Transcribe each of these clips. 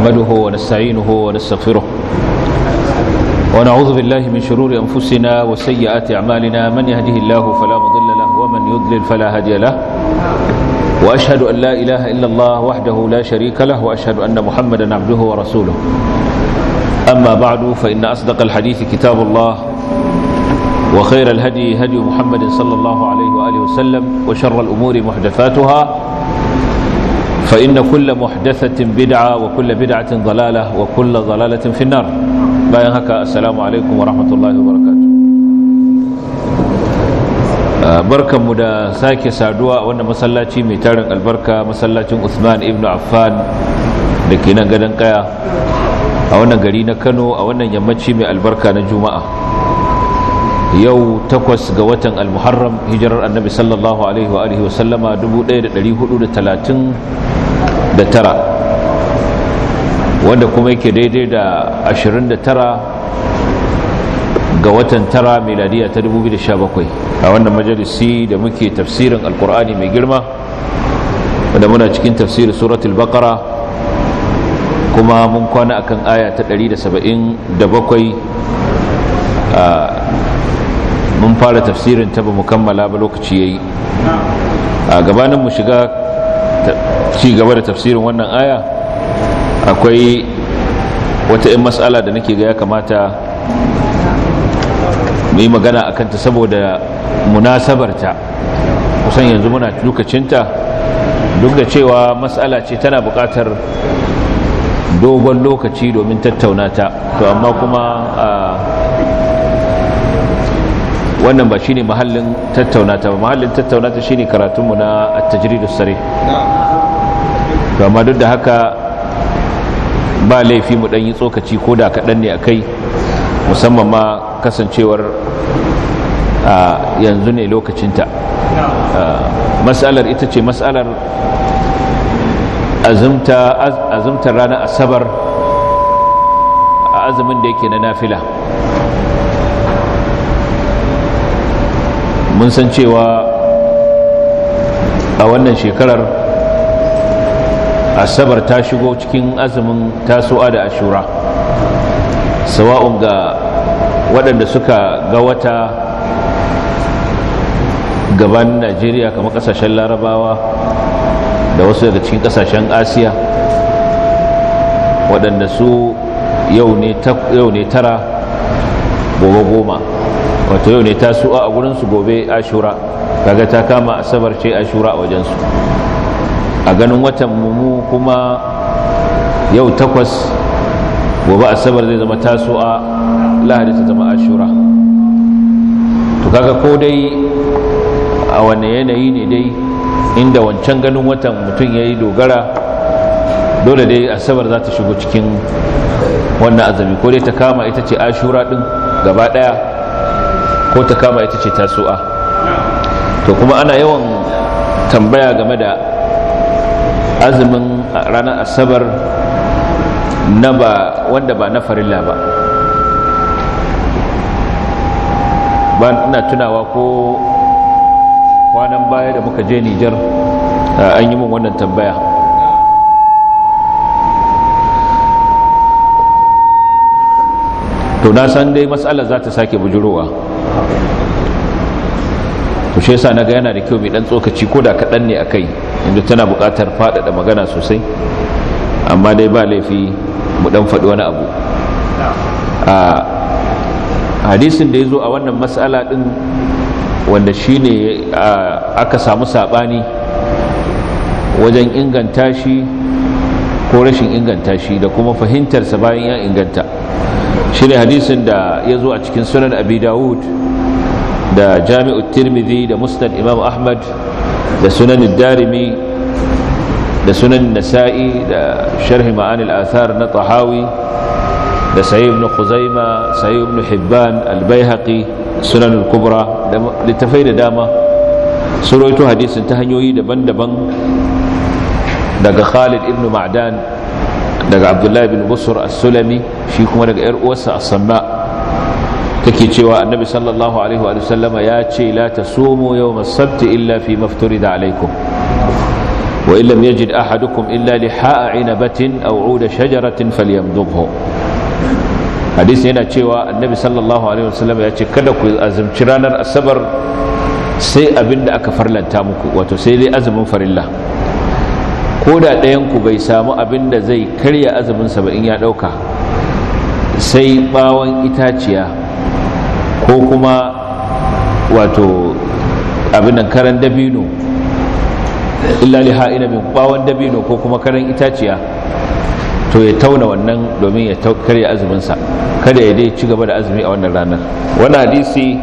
نحمده ونستعينه ونستغفره ونعوذ بالله من شرور أنفسنا وسيئات أعمالنا من يهده الله فلا مضل له ومن يضلل فلا هادي له وأشهد أن لا إله إلا الله وحده لا شريك له وأشهد أن محمدا عبده ورسوله أما بعد فإن أصدق الحديث كتاب الله وخير الهدي هدي محمد صلى الله عليه وآله وسلم وشر الأمور محدثاتها فإن كل محدثة بدعة وكل بدعة ضلالة وكل ضلالة في النار bayan haka assalamu alaikum wa rahmatullahi wa barakatu barkanmu da sake saduwa a wannan masallaci mai tarin albarka masallacin Usman ibn Affan da ke nan gadon kaya a wannan gari na Kano a wannan yammaci mai albarka na Juma'a yau takwas ga watan al-Muharram hijirar annabi sallallahu alaihi wa alihi wa sallama 1439 wanda kuma yake daidai da 29 ga watan tara miladiya ta 2017 a wannan majalisi da muke tafsirin alkur'ani mai girma wanda muna cikin tafsirin suratul baqara kuma mun kwana akan aya ta 177 mun fara tafsirin ta ba mu kammala ba lokaci yayi a gabanin mu shiga ci gaba da tafsirin wannan aya akwai wata 'yan matsala da nake ga ya kamata mu yi magana a kanta saboda munasabarta kusan yanzu muna lokacinta duk da cewa matsala ce tana buƙatar dogon lokaci domin tattauna ta to amma kuma wannan ba shine mahallin tattauna ta ba mahallin tattauna ta shine karatunmu na at-tajridus sarih to amma duk da haka ba laifi mu ɗan yi tsokaci ko da kaɗan ne a kai musamman ma kasancewar a yanzu ne lokacinta matsalar ita ce matsalar azumtar ranar asabar a azumin da yake na nafila mun san cewa a wannan shekarar asabar ta shigo cikin azumin tasowa da ashura sawa'un ga waɗanda suka ga wata gaban najeriya kamar ƙasashen larabawa da wasu daga cikin ƙasashen asiya waɗanda su yau ne tara gobe goma wato yau ne tasowa a gurinsu gobe ashura kaga ta kama asabar ce ashura a wajensu a ganin watan mu kuma yau takwas gobe asabar zai zama tasu'a lahadi ta zama ashura to kaga ko dai a wane yanayi ne dai inda wancan ganin watan mutum ya yi dogara dole dai asabar za ta shigo cikin wannan azumi ko dai ta kama ita ce ashura din gaba daya ko ta kama ita ce tasu'a to kuma ana yawan tambaya game da azumin ranar asabar na ba wanda ba na farilla ba ba ina tunawa ko kwanan baya da muka je nijar an yi min wannan tambaya to na san dai matsalar za ta sake bujurowa to shi yasa naga yana da kyau mai dan tsokaci ko da kaɗan ne a kai inda tana buƙatar faɗaɗa magana sosai amma dai ba laifi mu dan faɗi wani abu a hadisin da ya zo a wannan matsala ɗin wanda shi ne aka samu saɓani wajen inganta shi ko rashin inganta shi da kuma fahimtarsa bayan ya inganta shi ne hadisin da ya zo a cikin sunan abi dawud da jami'ut tirmidhi da musnad imam ahmad da sunan darimi da sunan nasa'i da sharhi ma'anil athar na tahawi da sayi ibn khuzaima sayi ibn hibban albayhaqi sunan al-kubra da littafai da dama suroito hadisin ta hanyoyi daban-daban daga khalid ibn ma'dan daga abdullahi bin busur as-sulami shi kuma daga yar uwarsa as-samma take cewa annabi sallallahu alaihi wa sallama ya ce la tasumu yawm as-sabt illa fi mafturida alaikum wa illam yajid ahadukum illa liha'a inabatin aw 'uda shajaratin falyamdughu hadisi yana cewa annabi sallallahu alaihi wasallam ya ce kada ku azumci ranar asabar sai abinda aka farlanta muku wato sai dai azumin farilla ko da ɗayan ku bai samu abinda zai karya azumin sa ba in ya ɗauka sai bawon itaciya ko kuma wato abin nan karan dabino illa liha ina min bawon dabino ko kuma karan itaciya to ya tauna wannan domin ya karya azuminsa kada ya dai ci gaba da azumi a wannan ranar wani hadisi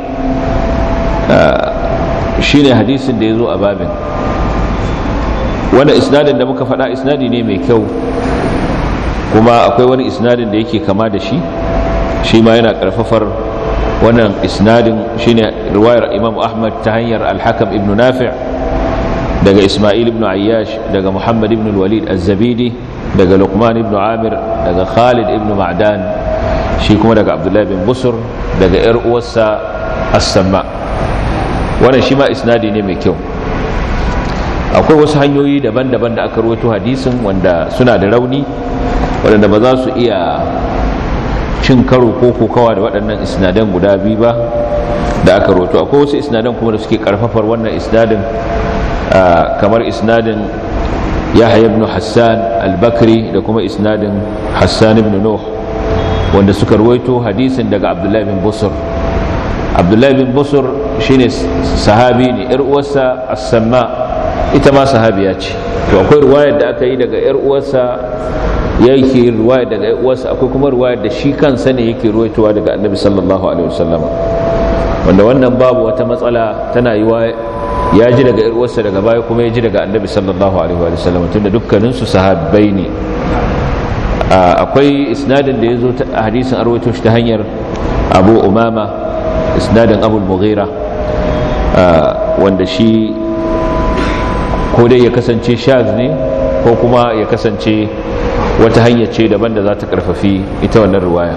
shine hadisin da ya zo a babin wani isnadin da muka faɗa isnadi ne mai kyau kuma akwai wani isnadin da yake kama da shi shi ma yana ƙarfafar wannan isnadin shine riwayar imam ahmad ta hanyar alhakam ibn nafi' daga ismail ibn ayyash daga muhammad ibn walid az-zabidi daga luqman ibn amir daga khalid ibn ma'dan shi kuma daga abdullahi bin busur daga yar uwarsa as-samma wannan shi ma isnadi ne mai kyau akwai wasu hanyoyi daban-daban da aka rawaito hadisin wanda suna da rauni waɗanda ba za su iya cin karo ko kokawa da waɗannan isnadan guda biyu ba da aka rawaito akwai wasu isnadan kuma da suke karfafar wannan isnadin kamar isnadin yahya ibn hassan al-bakri da kuma isnadin hassan ibn nuh wanda suka rawaito hadisin daga abdullahi bin busur abdullahi bin busur shine sahabi ne yar uwarsa as-samma ita ma sahabiya ce to akwai ruwayar da aka yi daga yar uwarsa yake ruwayar daga yar uwarsa akwai kuma ruwayar da shi kansa ne yake ruwaitowa daga annabi sallallahu alaihi wasallam wanda wannan babu wata matsala tana yi ya ji daga yar uwarsa daga baya kuma ya ji daga annabi sallallahu alaihi wasallam tunda dukkanin su sahabbai ne akwai isnadin da ya zo a hadisin arwaito shi ta hanyar abu umama isnadin abul mughira wanda shi ko dai ya kasance shaz ne ko kuma ya kasance wata hanya ce daban da za ta karfafi ita wannan ruwaya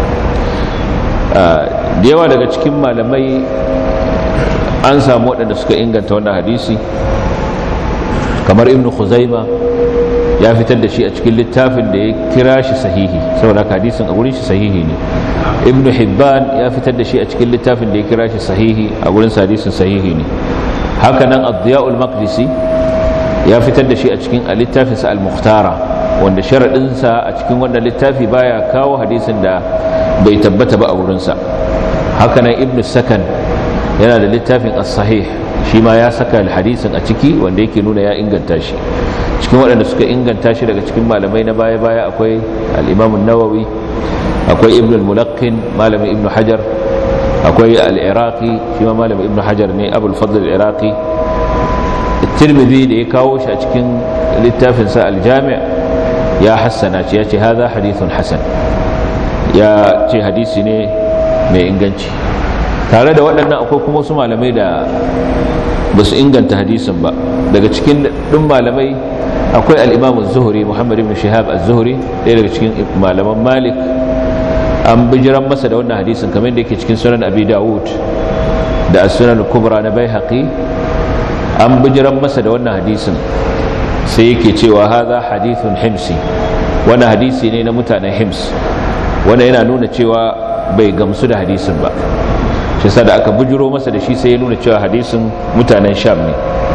da yawa daga cikin malamai an samu waɗanda suka inganta wannan hadisi kamar ibn khuzaima ya fitar da shi a cikin littafin da ya kira shi sahihi saboda hadisin a gurin shi sahihi ne ibn hibban ya fitar da shi a cikin littafin da ya kira shi sahihi a gurin hadisin sahihi ne haka nan ad-diya'ul maqdisi ya fitar da shi a cikin littafinsa al-mukhtara wanda sharaɗinsa a cikin wannan littafi baya kawo hadisin da bai tabbata ba a wurinsa haka nan ibn sakan yana da littafin as-sahih shi ma ya saka hadisin a ciki wanda yake nuna ya inganta shi cikin waɗanda suka inganta shi daga cikin malamai na baya-baya akwai al-imam nawawi akwai ibn al-mulaqqin malamin ibn hajar akwai al-iraqi shi ma malamin ibn hajar ne abul fadl al-iraqi tirmidhi da ya kawo shi a cikin littafinsa aljami' ya hassana ce ya ce haza hadithun hasan ya ce hadisi ne mai inganci tare da waɗannan akwai kuma wasu malamai da ba su inganta hadisin ba daga cikin ɗin malamai akwai al'imamun zuhuri muhammad ibn shihab az-zuhri ɗaya daga cikin malaman malik an bijiran masa da wannan hadisin kamar da yake cikin sunan abi dawud da as-sunan kubra na bai an bijiran masa da wannan hadisin sai yake cewa haza hadithun himsi wani hadisi ne na mutanen hims wanda yana nuna cewa bai gamsu da hadisin ba shi sa da aka bujiro masa da shi sai ya nuna cewa hadisin mutanen sham ne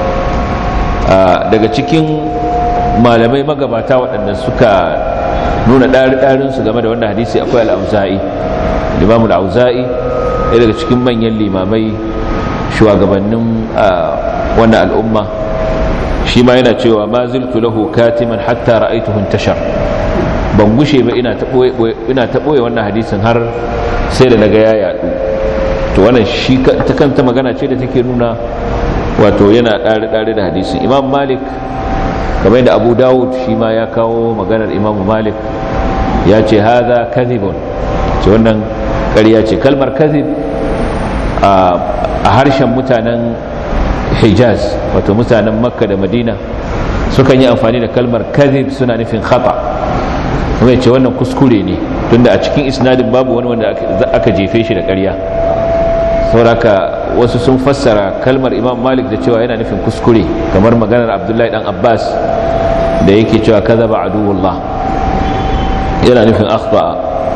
daga cikin malamai magabata waɗanda suka nuna ɗarinsu game da wannan hadisi akwai al'auza'i limamul auza'i ɗaya daga cikin manyan limamai shugabannin wannan al'umma shi ma yana cewa ma ziltu lahu katiman hatta ra'aytuhu intashar ban gushe ba ina ta ina ta boye wannan hadisin har sai da naga ya yadu to wannan shi ta kanta magana ce da take nuna wato yana dare dare da hadisin imam malik kamar yadda abu dawud shi ma ya kawo maganar imam malik ya ce haza kadhibun ce wannan ƙarya ce kalmar kadhib a harshen mutanen hijaz wato mutanen makka da madina sukan yi amfani da kalmar kadhib suna nufin khata kuma ce wannan kuskure ne tunda a cikin isnadin babu wani wanda aka jefe shi da ƙarya sauraka wasu sun fassara kalmar imam malik da cewa yana nufin kuskure kamar maganar abdullahi dan abbas da yake cewa kaza ba aduwullah yana nufin akhba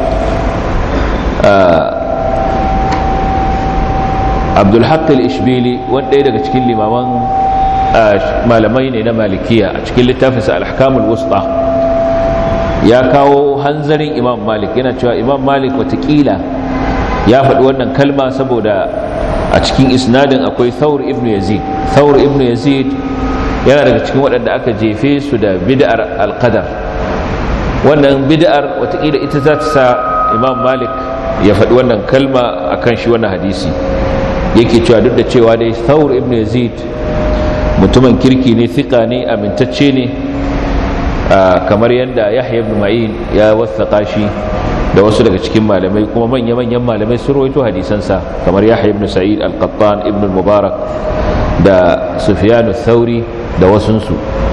abdulhaq al-ishbili wanda daga cikin limaman malamai ne na malikiya a cikin littafinsa al-ahkamul wusta ya kawo hanzarin imam malik yana cewa imam malik watakila ya faɗi wannan kalma saboda a cikin isnadin akwai thawr ibn yazid thawr ibn yazid yana daga cikin waɗanda aka jefe su da bid'ar alqadar wannan bid'ar watakila ita za ta sa imam malik ya faɗi wannan kalma akan shi wannan hadisi yake cewa duk da cewa dai thawr ibn yazid mutumin kirki ne thika ne amintacce ne kamar yadda yahya ibn ma'in ya wasaƙa shi da wasu daga cikin malamai kuma manya-manyan malamai sun rawaito hadisansa kamar yahya ibn sa'id al-qattan ibn mubarak da sufyan thauri da wasunsu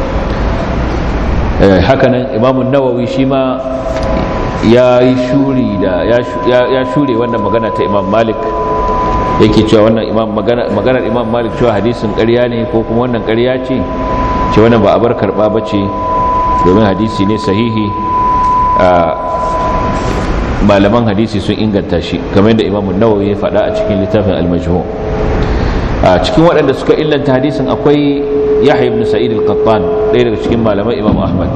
hakanan imamun nawawi shi ma ya yi shuri da ya shure wannan magana ta imam malik yake cewa wannan imam maganar imam malik cewa hadisin ƙarya ne ko kuma wannan ƙarya ce ce wannan ba a bar karɓa ba ce domin hadisi ne sahihi a malaman hadisi sun inganta shi kamar yadda imam nawawi ya faɗa a cikin littafin al-majmu a cikin waɗanda suka illanta hadisin akwai yahya ibn sa'id al-qattan ɗaya daga cikin malaman imam ahmad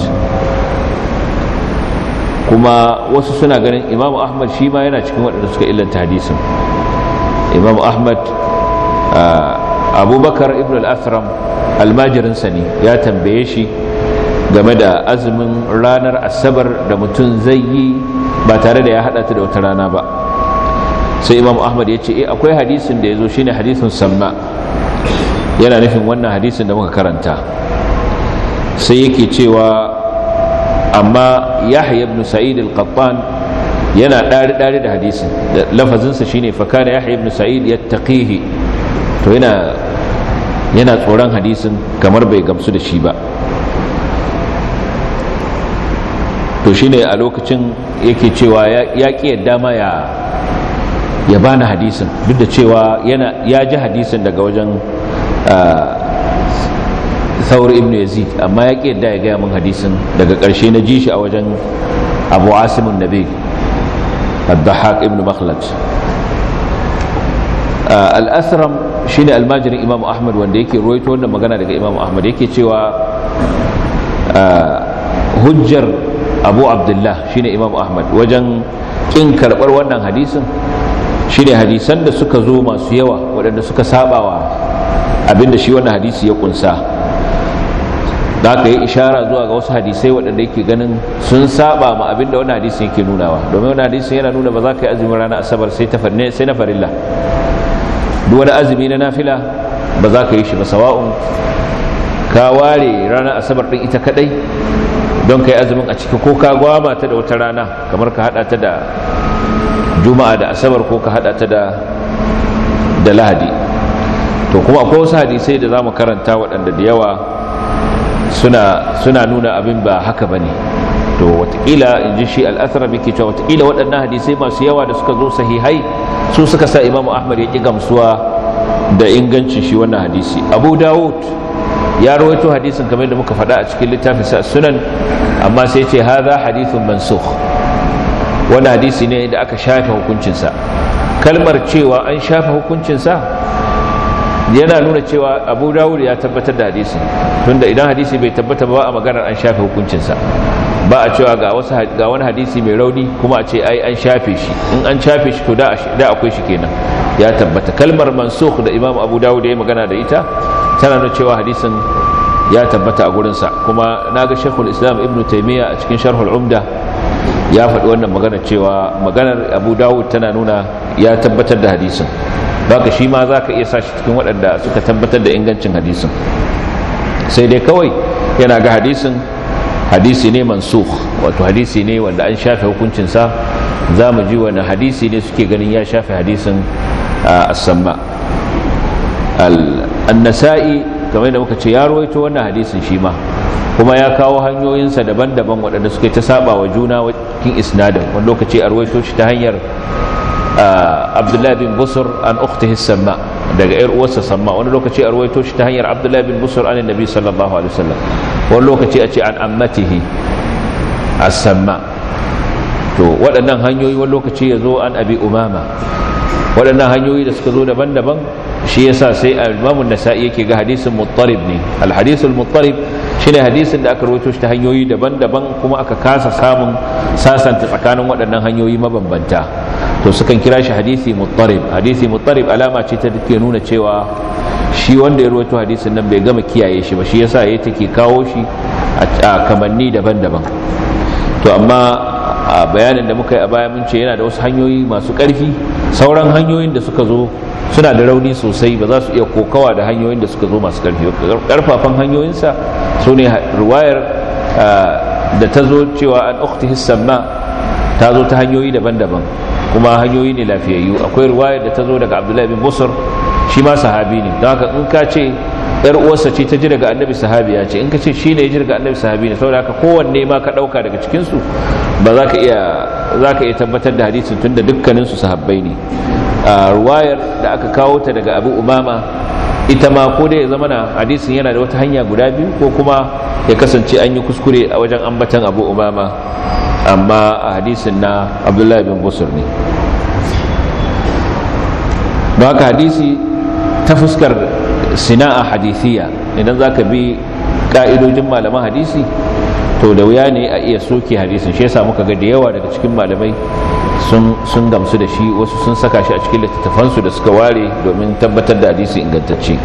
kuma wasu suna ganin imam ahmad shi ma yana cikin waɗanda suka illanta hadisin imam ahmad abubakar ibn al-athram almajirinsa ne ya tambaye shi game da azumin ranar asabar da mutum zai yi ba tare da ya hada ta da wata rana ba sai imam ahmad ya ce eh akwai hadisin da ya zo shine hadisin samma yana nufin wannan hadisin da muka karanta sai yake cewa amma yahya ibn sa'id al-qattan yana ɗari-ɗari da hadisin da lafazinsa shine fakana yahya ibn sa'id yattaqihi to yana yana tsoron hadisin kamar bai gamsu da shi ba to shine a lokacin yake cewa ya ƙi yadda ma ya ya bani hadisin duk da cewa yana ya ji hadisin daga wajen Thawr ibn Yazid amma ya ƙi yadda ya gaya min hadisin daga ƙarshe na ji shi a wajen Abu Asim an-Nabi الضحاك ابن مخلد الأثرم shine almajirin Imam Ahmad wanda yake ruwaito wannan magana daga Imam Ahmad yake cewa hujjar Abu Abdullah shine Imam Ahmad wajen kin karbar wannan hadisin shine hadisan da suka zo masu yawa waɗanda suka sabawa abinda shi wannan hadisi ya kunsa da aka yi ishara zuwa ga wasu hadisai waɗanda yake ganin sun saba ma abinda wani hadisi yake nunawa domin wani hadisi yana nuna ba za ka yi azumin ranar asabar sai na farilla duk wani azumi na nafila ba za ka yi shi ba sawa'un ka ware ranar asabar ɗin ita kaɗai don ka yi azumin a ciki ko ka gwama ta da wata rana kamar ka haɗa ta da juma'a da asabar ko ka haɗa ta da lahadi to kuma akwai wasu hadisai da za mu karanta waɗanda da yawa suna suna nuna abin ba haka ba ne to watakila in ji shi al'athara ke cewa watakila waɗannan hadisai masu yawa da suka zo sahihai su suka sa imamu ahmad ya ƙi gamsuwa da ingancin shi wannan hadisi abu dawud ya rawaito hadisin kamar da muka faɗa a cikin littafin sa sunan amma sai ce haza hadithun mansukh wani hadisi ne da aka shafe hukuncinsa kalmar cewa an shafe hukuncinsa yana nuna cewa abu dawud ya tabbatar da hadisin tunda idan hadisi bai tabbata ba a maganar an shafe hukuncinsa ba a cewa ga wani hadisi mai rauni kuma a ce ai an shafe shi in an shafe shi to da akwai shi kenan ya tabbata kalmar mansukh da imam abu dawud ya yi magana da ita tana nuna cewa hadisin ya tabbata a gurinsa kuma na ga shekul islam ibn taimiyya a cikin sharhul umda ya faɗi wannan magana cewa maganar abu dawud tana nuna ya tabbatar da hadisin baka shi ma za ka iya sa shi cikin waɗanda suka tabbatar da ingancin hadisin sai dai kawai yana ga hadisin hadisi ne mansukh wato hadisi ne wanda an shafe hukuncinsa za mu ji wani hadisi ne suke ganin ya shafe hadisin as-samma an-nasa'i kamar da muka ce ya rawaito wannan hadisin shi ma kuma ya kawo hanyoyinsa daban-daban waɗanda suke ta saba wa juna cikin isnadin wani lokaci a rawaito shi ta hanyar abdullahi bin busur an ukhtihi samma daga yar uwarsa samma wani lokaci a ruwaito shi ta hanyar abdullahi bin busur an nabi sallallahu alaihi wasallam wani lokaci a ce an ammatihi as-samma to waɗannan hanyoyi wani lokaci ya zo an abi umama waɗannan hanyoyi da suka zo daban-daban shi yasa sai al-imamu nasa'i yake ga hadisin muttarib ne al-hadisul muttarib shine hadisin da aka rawaito shi ta hanyoyi daban-daban kuma aka kasa samun sasanta tsakanin waɗannan hanyoyi mabambanta to sukan kira shi hadisi muttarib hadisi muttarib alama ce ta ke nuna cewa shi wanda ya rawaito hadisin nan bai gama kiyaye shi ba shi yasa yayi take kawo shi a kamanni daban-daban to amma a bayanin da muka yi a baya mun ce yana da wasu hanyoyi masu ƙarfi sauran hanyoyin da suka zo suna da rauni sosai ba za su iya kokawa da hanyoyin da suka zo masu ƙarfi ƙarfafan hanyoyinsa su ne ruwayar da ta zo cewa an ukti samma ta zo ta hanyoyi daban-daban kuma hanyoyi ne lafiyayyu akwai ruwayar da ta zo daga abdullahi bin busur shi ma sahabi ne don haka in ka ce yar uwarsa ce ta ji daga annabi sahabiya ce in ka ce shi ne ya ji daga annabi sahabi ne saboda haka kowanne ma ka ɗauka daga cikinsu ba za ka iya za ka iya tabbatar da hadisin tun da dukkaninsu sahabbai ne a ruwayar da aka kawo ta daga abu umama ita ma ko dai ya zama na hadisin yana da wata hanya guda biyu ko kuma ya kasance an yi kuskure a wajen ambatan abu umama amma a hadisin na abdullahi bin busur ne ba haka hadisi ta fuskar sina'a hadithiya idan za ka bi ka'idojin malaman hadisi to da wuya ne a iya soke hadisin shi yasa muka ga da yawa daga cikin malamai sun gamsu da shi wasu sun saka shi a cikin littattafansu da suka ware domin tabbatar da hadisi ingantacce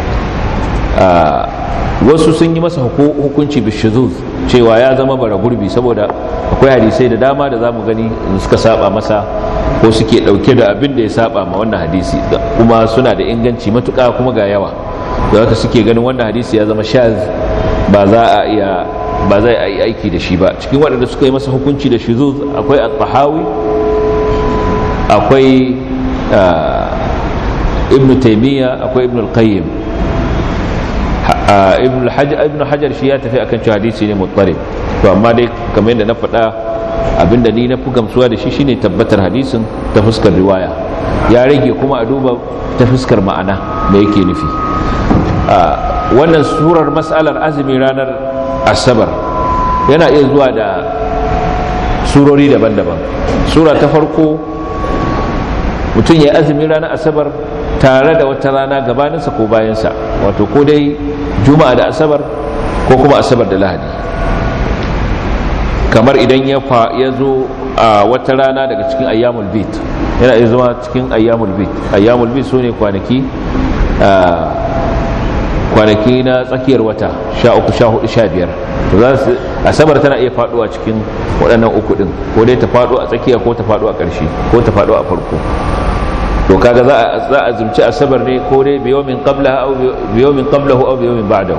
wasu sun yi masa hukunci bishizuz cewa ya zama bara gurbi saboda akwai hadisai da dama da zamu gani suka saba masa ko suke dauke da abin da ya saba ma wannan hadisi kuma suna da inganci matuka kuma ga yawa da haka suke ganin wannan hadisi ya zama shaz ba za a iya ba zai a yi aiki da shi ba cikin waɗanda suka yi masa hukunci da shuzuz akwai at-tahawi akwai ibn taymiya akwai ibn al-qayyim ibn hajar shi ya tafi akan cewa hadisi ne muttarib to amma dai kamar yadda na faɗa abinda ni na fi gamsuwa da shi shine tabbatar hadisin ta fuskar riwaya ya rage kuma a duba ta fuskar ma'ana me yake nufi wannan surar mas'alar azumi ranar asabar yana iya zuwa da surori daban-daban sura ta farko mutum ya azumi ranar asabar tare da wata rana gabaninsa ko bayansa wato ko dai juma'a da asabar ko kuma asabar da lahadi kamar idan ya zo a wata rana daga cikin ayyamul bit yana iya zama cikin ayyamul bit ayyamul bit su ne kwanaki kwanaki na tsakiyar wata sha uku sha hudu sha biyar to za su asabar tana iya faduwa cikin waɗannan uku ɗin ko dai ta faɗo a tsakiya ko ta faɗo a ƙarshe ko ta faɗo a farko to kaga za a za a zumci asabar ne ko dai bi yawmin qablaha aw bi yawmin qablahu aw bi yawmin ba'dahu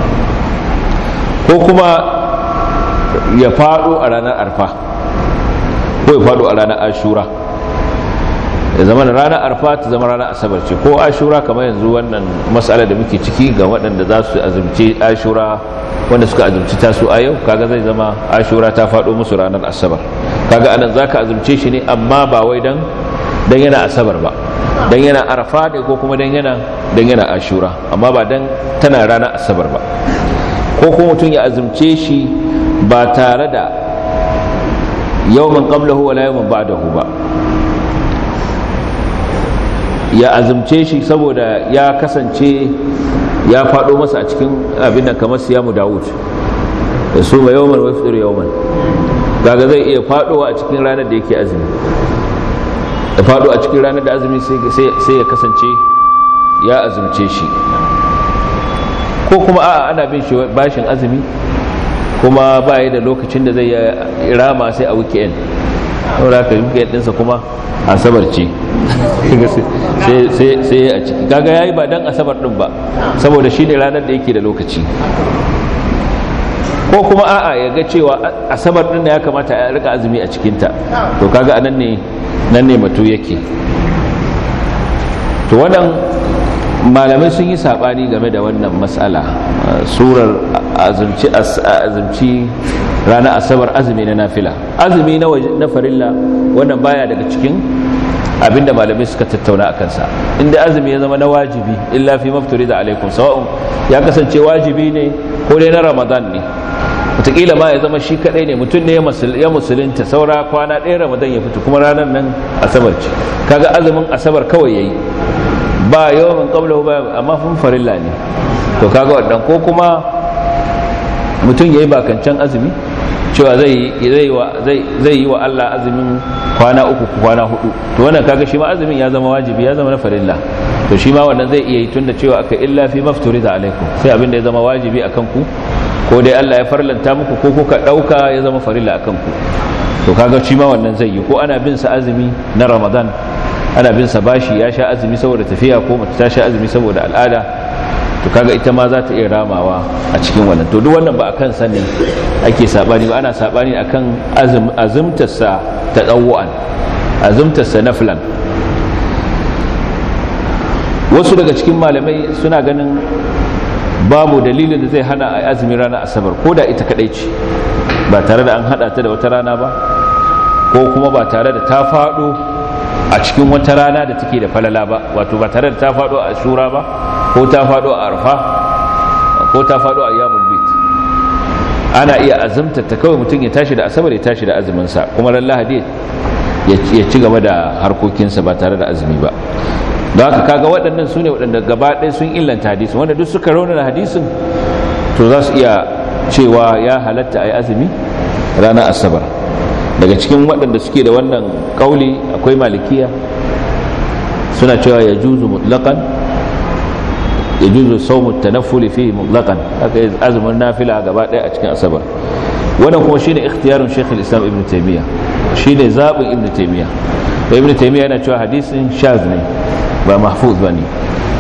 ko kuma ya faɗo a ranar arfa ko ya faɗo a ranar ashura ya zama da ranar arfa ta zama ranar asabar ce ko ashura kamar yanzu wannan matsala da muke ciki ga waɗanda za su azumci ashura wanda suka azumci tasu a yau kaga zai zama ashura ta faɗo musu ranar asabar kaga anan za ka azumce shi ne amma ba wai dan dan yana asabar ba dan yana arfa ne ko kuma dan yana dan yana ashura amma ba dan tana ranar asabar ba ko kuma mutum ya azumce shi ba tare da yawman qablahu wala yawman ba'dahu ba ya azumce shi saboda ya kasance ya faɗo masa a cikin abin da kamar siyamu dawud da su ma yawman wa fitar yawman daga zai iya faɗowa a cikin ranar da yake azumi da faɗo a cikin ranar da azumi sai ya kasance ya azumce shi ko kuma a'a ana bin shi bashin azumi kuma ba da lokacin da zai rama sai a weekend saboda ka weekend ɗinsa kuma asabar ce sai a ciki kaga yayi ba dan asabar din ba saboda shine ranar da yake da lokaci ko kuma a'a ya ga cewa asabar din ya kamata a rika azumi a cikinta to kaga anan ne nan ne matu yake to wannan malamai sun yi sabani game da wannan matsala surar azumci azumci ranar asabar azumi na nafila azumi na farilla wannan baya daga cikin abinda malamai suka tattauna a kansa inda azumi ya zama na wajibi illa fi mafturi da alaikum sawa'un ya kasance wajibi ne ko dai na ramadan ne wataƙila ma ya zama shi kaɗai ne mutum ne ya musulunta saura kwana ɗaya ramadan ya fito kuma ranar nan asabar ce kaga azumin asabar kawai ya yi ba yawan kabla ba amma fun farilla ne to kaga wannan ko kuma mutum ya yi bakancan azumi cewa zai yi wa Allah azumin kwana uku kwana hudu to wannan kaga shi ma azumin ya zama wajibi ya zama na farilla to shi ma wannan zai iya yi tunda cewa aka illa fi mafturi da alaikum sai abin da ya zama wajibi akan ku ko dai Allah ya farlanta muku ko kuka dauka ya zama farilla akan ku to kaga shi ma wannan zai yi ko ana bin sa azumi na Ramadan ana bin sa bashi ya sha azumi saboda tafiya ko mace ta sha azumi saboda al'ada to kaga ita ma za ta iya ramawa a cikin wannan to duk wannan ba akan sanin ake sabani ba ana sabani akan azum azumtarsa ta dawwan azumtarsa naflan wasu daga cikin malamai suna ganin babu dalilin da zai hana a azumi ranar asabar ko da ita kadai ce ba tare da an hada ta da wata rana ba ko kuma ba tare da ta fado a cikin wata rana da take da falala ba wato ba tare da ta fado a shura ba ko ta fado a arfa ko ta fado a yamul bit ana iya azumta ta kawai mutum ya tashi da asabar ya tashi da azuminsa kuma ran lahadi ya ci gaba da harkokinsa ba tare da azumi ba don haka kaga waɗannan su ne waɗanda gaba ɗaya sun illanta hadisin wanda duk suka raunana hadisin to za su iya cewa ya halatta a yi azumi ranar asabar daga cikin waɗanda suke da wannan ƙauli akwai malikiya suna cewa ya juzu mutlaƙan ya juzu saumu tanaffuli fi mutlaƙan haka yi azumin nafila gaba ɗaya a cikin asabar wannan kuma shine ikhtiyarun shekul islam ibn taimiyya shine zaɓin ibn taimiyya da ibn taimiyya yana cewa hadisin shaz ne ba mahfuz ba ne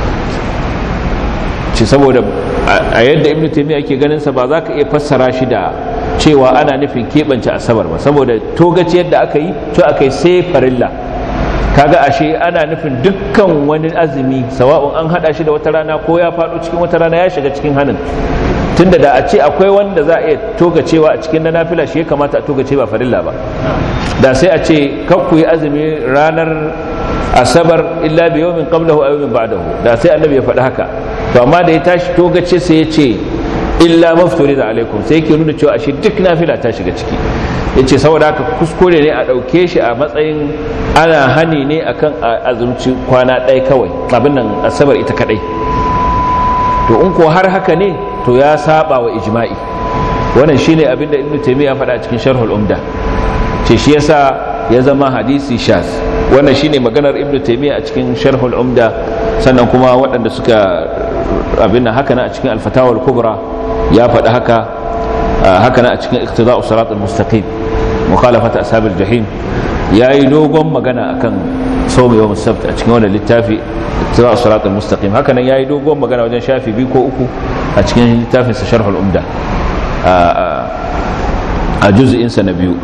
ce saboda a yadda ibn taimiyya ake ganin sa ba za ka iya fassara shi da cewa ana nufin keɓance asabar ba saboda togaci yadda aka yi to aka yi sai farilla kaga ashe ana nufin dukkan wani azumi sawa'un an hada shi da wata rana ko ya faɗo cikin wata rana ya shiga cikin hannun tunda da a ce akwai wanda za a iya togacewa a cikin na nafila shi ya kamata a togace ba farilla ba da sai a ce kakku yi azumi ranar asabar illa bi yawmin qablahu aw yawmin ba'dahu da sai annabi ya faɗi haka to amma da ya tashi togace sai ya ce illa mafturi da alaikum sai yake nuna cewa ashe duk nafila ta shiga ciki ya ce saboda haka kuskure ne a ɗauke shi a matsayin ana hani ne akan azumci kwana ɗaya kawai abin nan asabar ita kaɗai to in ko har haka ne to ya saba wa ijma'i wannan shine abin da ibnu taymiya faɗa cikin sharhul umda ce shi yasa ya zama hadisi shaz wannan shine maganar ibnu taymiya a cikin sharhul umda sannan kuma waɗanda suka abin nan haka na a cikin alfatawar kubra ya faɗi haka haka na a cikin iktida'u sirat al-mustaqim mukhalafat ashab al-jahim yayi dogon magana akan sawm yawm as-sabt a cikin wannan littafi iktida'u sirat al-mustaqim haka nan yayi dogon magana wajen shafi biyu ko uku a cikin littafin sa sharh al-umda a juz'in sa na biyu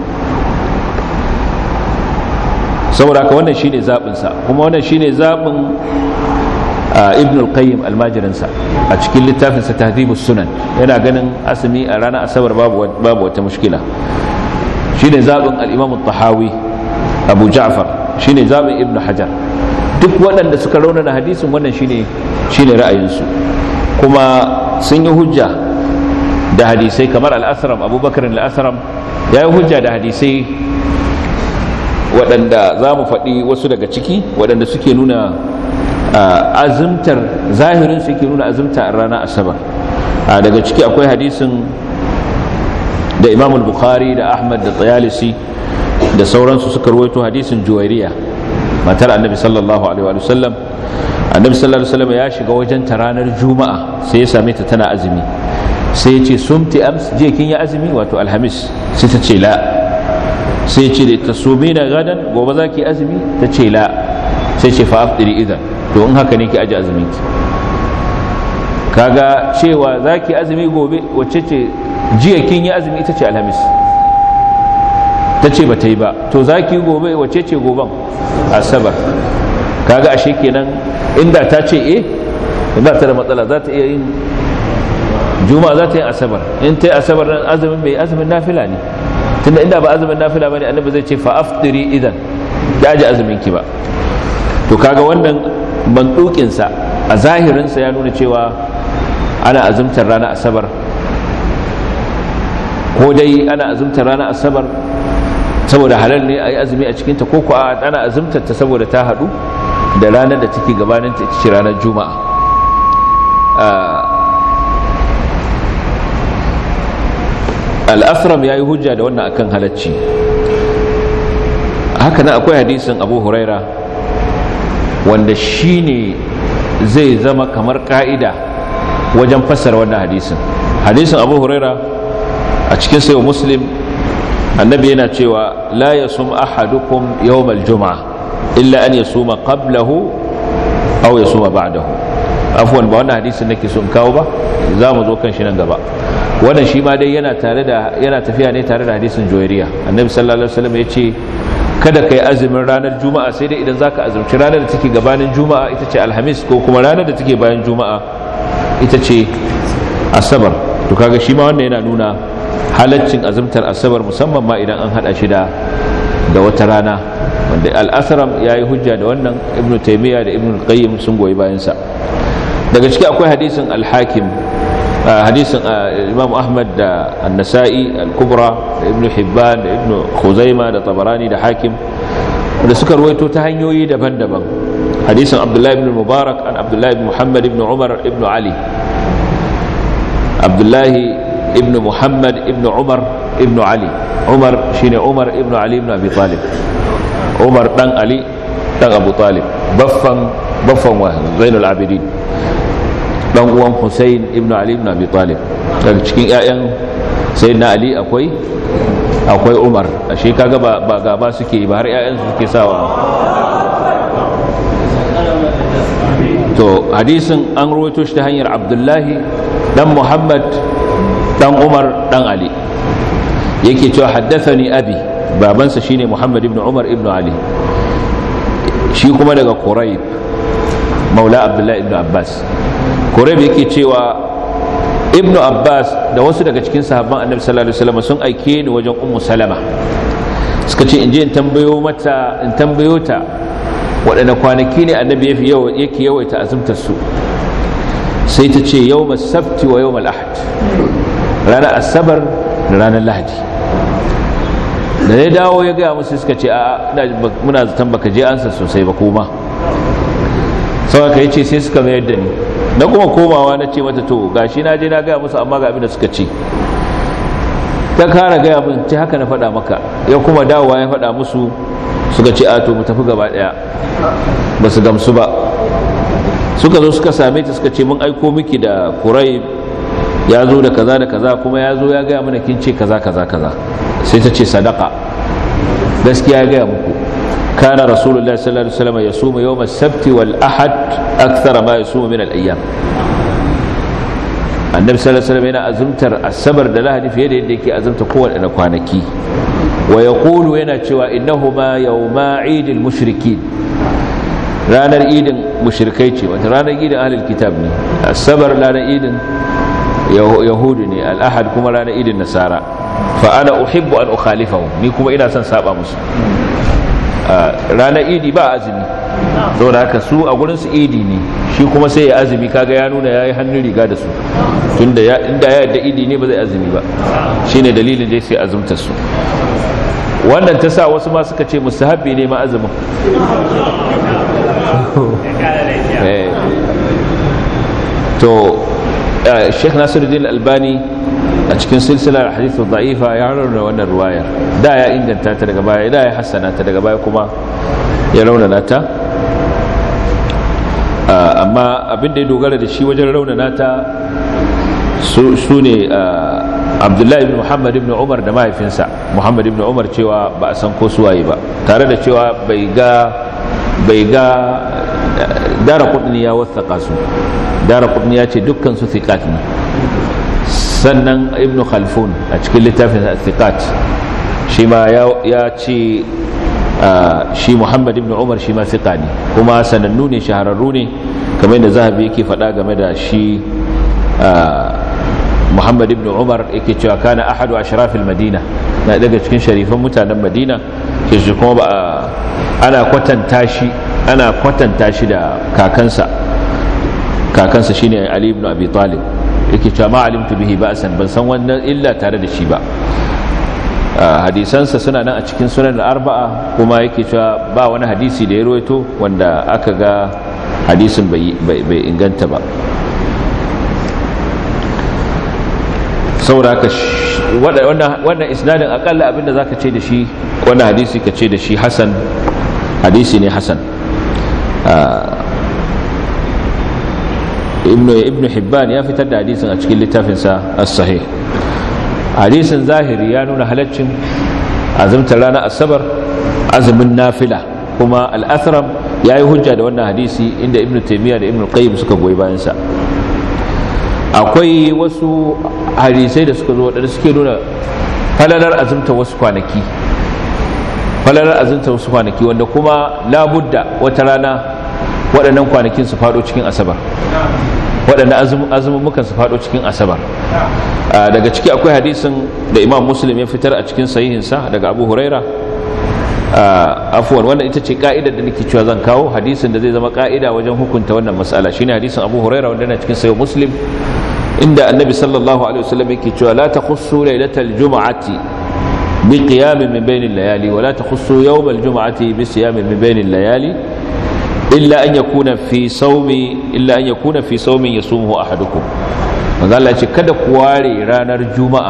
saboda haka wannan shine zabin sa kuma wannan shine zabin ibn al-qayyim almajirinsa a cikin littafinsa tahdhibus sunan yana ganin asumi a ranar asabar babu babu wata mushkila shine zabin al-imam at-tahawi abu ja'far shine zabin ibn hajar duk waɗanda suka raunana hadisin wannan shine shine ra'ayinsu kuma sun yi hujja da hadisai kamar al-asram abubakar al-asram ya yi hujja da hadisai waɗanda za mu faɗi wasu daga ciki waɗanda suke nuna azumtar zahirin su yake nuna azumta a ranar asabar daga ciki akwai hadisin da imam bukhari da ahmad da tsayalisi da sauransu suka ruwaito hadisin juwairiya matar annabi sallallahu alaihi wa sallam annabi sallallahu alaihi wa sallam ya shiga wajen ta ranar juma'a sai ya same ta tana azumi sai ya ce sumti ams je kin yi azumi wato alhamis sai ta ce la sai ya ce da ta sumina gadan gobe za ki azumi ta ce la sai ce fa aftiri idan to in haka ne ki aji azumin ki kaga cewa za ki azumi gobe wacce ce jiya kin yi azumi ita ce alhamis ta ce ba ta yi ba to za ki gobe wacce ce goben asabar kaga ashe kenan inda ta ce eh ba ta da matsala za ta iya yin juma'a za ta yi asabar in ta yi asabar nan azumin mai azumin nafila ne tunda inda ba azumin nafila bane annabi zai ce fa aftiri idan ki aje azumin ki ba to kaga wannan mandukinsa a zahirinsa ya nuna cewa ana azumtar ranar asabar ko dai ana azumtar ranar asabar saboda halal ne a yi azumi a cikinta ko ko ana azumtar ta saboda ta haɗu da ranar da take gabaninta ita ce ranar juma'a al'asram ya yi hujja da wannan akan halacci haka nan akwai hadisin abu huraira wanda shi ne zai zama kamar ka'ida wajen fassara wannan hadisin hadisin abu huraira a cikin sayo muslim annabi yana cewa la ya sum ahadukum yawmal juma'a illa an ya suma qablahu aw ya suma ba'dahu afwan ba wannan hadisin nake so in kawo ba za mu zo kan shi nan gaba wannan shi ma dai yana tare da yana tafiya ne tare da hadisin joyariya annabi sallallahu alaihi wasallam ya ce kada kai azumin ranar juma'a sai dai idan zaka azumci ranar da take gabanin juma'a ita ce alhamis ko kuma ranar da take bayan juma'a ita ce asabar to kaga shi ma wannan yana nuna halaccin azumtar asabar musamman ma idan an hada shi da da wata rana wanda al-asram yayi hujja da wannan ibnu taymiya da ibnu qayyim sun goyi bayan sa daga ciki akwai hadisin al-hakim hadisin imam ahmad da an-nasa'i al-kubra da ibnu hibban da ibnu khuzaima da tabarani da hakim da suka ruwaito ta hanyoyi daban-daban hadisin abdullahi ibn mubarak an abdullahi ibn muhammad ibn umar ibn ali abdullahi ibn muhammad ibn umar ibn ali umar shine umar ibn ali ibn abi talib umar dan ali dan abu talib baffan baffan wa zainul abidin dan uwan Hussein ibn Ali ibn Abi Talib daga cikin ƴaƴan sayyidina Ali akwai akwai Umar ashe kaga ba ba gaba suke ba har ƴaƴan su suke sawa to hadisin an rawaito shi ta hanyar Abdullahi dan Muhammad dan Umar dan Ali yake cewa haddathani abi babansa shine Muhammad ibn Umar ibn Ali shi kuma daga Quraib maula Abdullahi ibn Abbas Quraib yake cewa Ibn Abbas da wasu daga cikin sahabban Annabi sallallahu alaihi wasallam sun aike ni wajen Ummu Salama suka ce in je in tambayo mata in tambayo ta waɗanne kwanaki ne Annabi yake yawaita azumtar su sai ta ce yawmal sabti wa yawmal ahad ranar asabar da ranar lahadi da ya dawo ya gaya musu suka ce a muna zaton baka je ansa sosai ba kuma sau aka yi ce sai suka mayar da ni na kuma komawa na ce mata to gashi na je na gaya musu amma ga abin da suka ce ta kara gaya mun ce haka na faɗa maka ya kuma dawowa ya faɗa musu suka ce a to mu tafi gaba ɗaya ba su gamsu ba suka zo suka same ta suka ce mun aiko miki da kurai ya zo da kaza da kaza kuma ya zo ya gaya mana kin ce kaza kaza kaza sai ta ce sadaka gaskiya ya gaya muku كان رسول الله صلى الله عليه وسلم يصوم يوم السبت والأحد أكثر ما يصوم من الأيام النبي صلى الله عليه وسلم هنا أزمتر السبر دلاه في يده يديك أزمت قوة أنا كوانكي ويقول هنا شوى إنهما يوما عيد المشركين ranar idin mushrikai ce wata ranar idin ahlul kitab ne asabar ranar idin yahudu ne al'ahad kuma ranar idin nasara fa ana uhibbu an ukhalifahu ni kuma ina son saba musu ranar idi ba azumi saboda haka su a gurin su idi ne shi kuma sai ya azumi kaga ya nuna yayi hannun riga da su tunda inda ya yadda idi ne ba zai azumi ba shine dalilin da sai azumta su wannan ta sa wasu ma suka ce mustahabbi ne ma azumin to Sheikh Nasiruddin Albani a cikin silsilar hadithu da'ifa ya rauna wannan ruwayar da ya inganta ta daga baya da ya hassana ta daga baya kuma ya raunana ta amma abinda ya dogara da shi wajen raunana ta su ne abdullahi ibn muhammad ibn umar da mahaifinsa muhammad ibn umar cewa ba a san ko suwaye ba tare da cewa bai ga bai ga dara kudni ya wathaka su dara kudni ya ce dukkan su thiqat ne sannan ibn khalfun a cikin littafin thiqat shi ma ya ce shi muhammad ibn umar shi ma thiqa ne kuma sanannu ne shahararru ne kamar da zahabi yake faɗa game da shi muhammad ibn umar yake cewa kana ahadu ashrafil madina na daga cikin sharifan mutanen madina ke shi kuma ana kwatanta shi ana kwatanta shi da kakansa kakansa shine Ali ibn Abi Talib yake cewa ma alimtu bihi ba'san ban san wannan illa tare da shi ba hadisansa suna nan a cikin sunan arba'a kuma yake cewa ba wani hadisi da ya ruwaito wanda aka ga hadisin bai inganta ba saboda haka wannan isnadin akalla abinda za ka ce da shi wannan hadisi ka ce da shi hasan hadisi ne hasan ibn hibban ya fitar da hadisin a cikin littafinsa as-sahih hadisin zahiri ya nuna halaccin azumtar ranar asabar azumin nafila kuma al-athram ya yi hujja da wannan hadisi inda ibn taimiyya da ibn qayyim suka goyi bayansa akwai wasu hadisai da suka zo waɗanda suke nuna falalar azumta wasu kwanaki falalar azumta wasu kwanaki wanda kuma labudda wata rana waɗannan kwanakin su faɗo cikin asabar waɗanda azumumukan su faɗo cikin asabar daga ciki akwai hadisin da imam muslim ya fitar a cikin sahihinsa daga abu huraira afuwan wannan ita ce ka'idar da nake cewa zan kawo hadisin da zai zama ka'ida wajen hukunta wannan matsala shine hadisin abu huraira wanda yana cikin sayo muslim inda annabi sallallahu alaihi wasallam yake cewa la takhussu lailatal jum'ati bi qiyamin min bainil layali wa la takhussu yawmal jum'ati bi siyamin min bainil layali illa an yakuna fi sawmi illa an yakuna fi sawmin yasumuhu ahadukum manzo Allah ya ce kada ku ware ranar juma'a